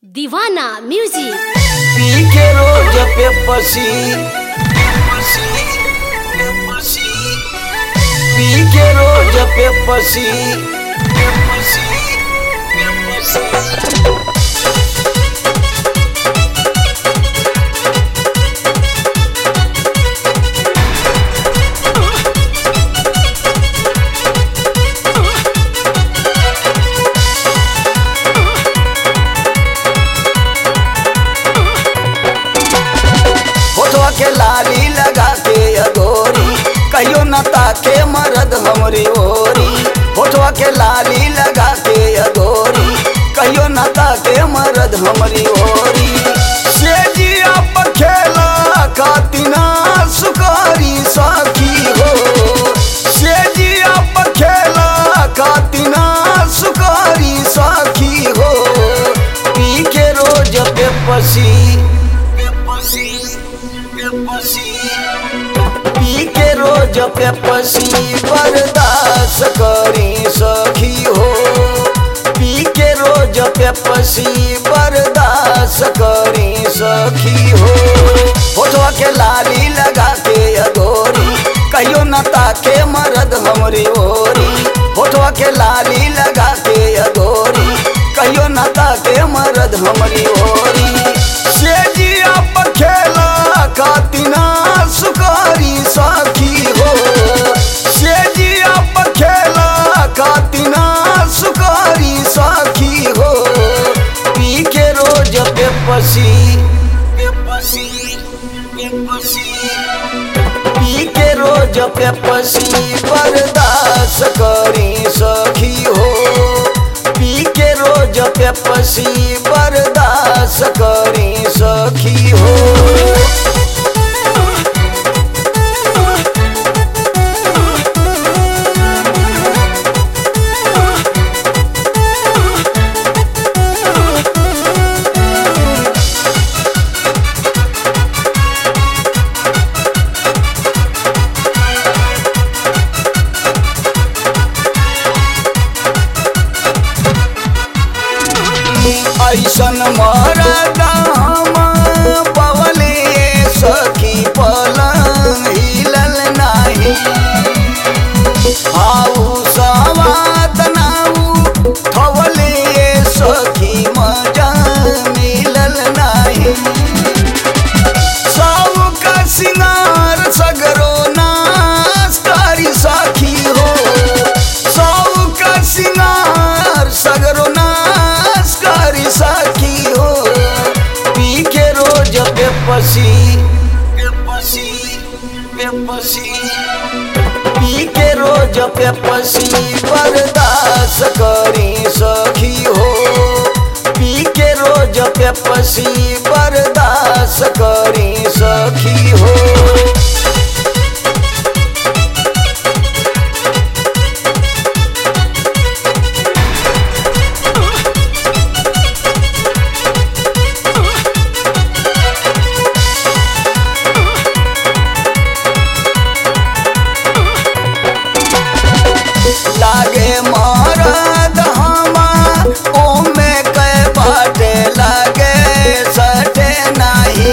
दीवाना म्यूजिक पी के रोज पे पसी पी के रोज पे पसी होठवा के लाली लगा के अगोरी कहियो न ताके मरद हमरी ओरी होठवा के लाली लगा के अगोरी कहियो न ताके मरद हमरी ओरी से जिया पर खेला खातिना सुकारी साखी हो से जिया पर खेला खातिना सुकारी साखी हो पी के रोज पे पसी पी के रोज पे पसी बर्दाश्त करी सखी हो पी के रोज पे पसी बर्दाश्त करी सखी हो होठवा के लाली लगा के अगोरी कहियो न ताके मरद हमरी ओरी होठवा के लाली लगा के अगोरी कहियो न ताके मरद हमरी ओरी से जिया पर खेला खातिना सुकारी साखी हो से जिया पर खेला खातिना सुकारी साखी हो पी के रोज पे पसी पी के रोज पे पसी बर्दाश्त करी सखी हो पी के रोज पे पसी बर्दाश्त करी सखी हो ऐसन मरदा हम पवले सखी पलंग हिलल नाही आऊ सवात नाऊ थवले सखी मजा मिलल नाही साऊ का सिंगार सगरो नाश करी साखी हो साऊ का सिंगार सगरो नाश करी साखी हो पी के रोज बेपसी पी के रोज बेपसी बर्दाश्त करी सखी हो पी के रोज बेपसी बर्दाश्त करी सखी हो लागे मरद हमा ओमे कै बाटे लागे सटे नाही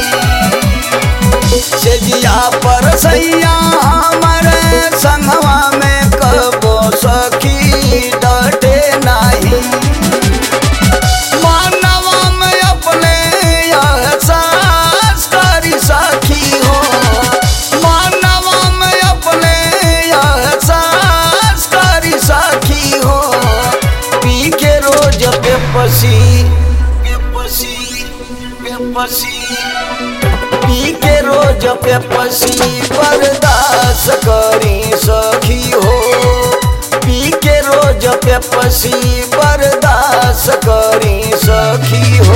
से जिया पर सैया हमर संगवा में कबो सखी डटे नाही मानवा में अपने एहसास करी सखी हो मानवा में अपने एहसास करी सखी हो पी के रोज बेपसी पी के रोज बेपसी बर्दाश्त करी सखी हो पी के रोज बेपसी बर्दाश्त करी सखी हो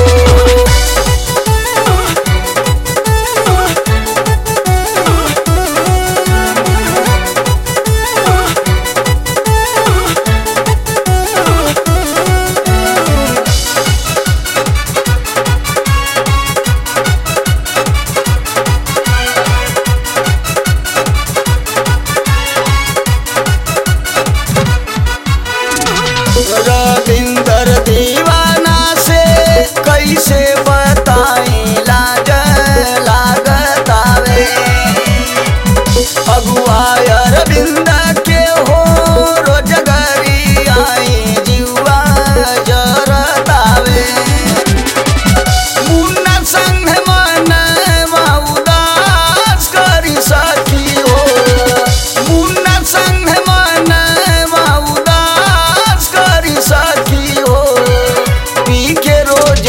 रविंदर दीवाना से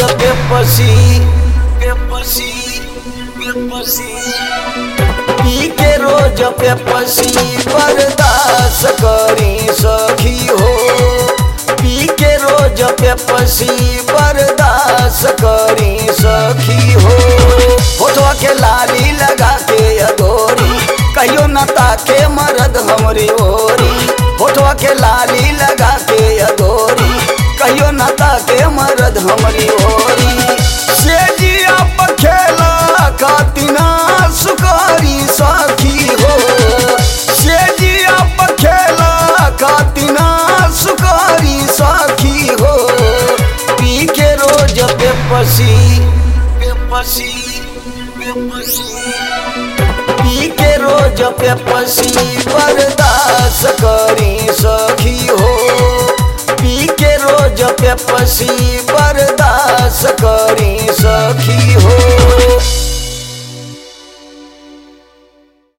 बेपसी बेपसी बेपसी पी के रोज बेपसी बर्दाश्त करी सखी हो पी के रोज बेपसी बर्दाश्त करी सखी हो फोटो के लाली लगा के अधोरी कहियो न ताके मरद हमरी ओरी फोटो के लाली लगा के अधोरी कहियो न ताके मरद हमरी ओरी से जिया पखेला कातिना सुकारी सखी हो से जिया पखेला कातिना सुकारी सखी हो पी के रोज बेपसी बेपसी बेपसी पी के रोज बेपसी बर्दाश्त करी सखी हो पी के रोज बेपसी बर्दाश्त करी सखी हो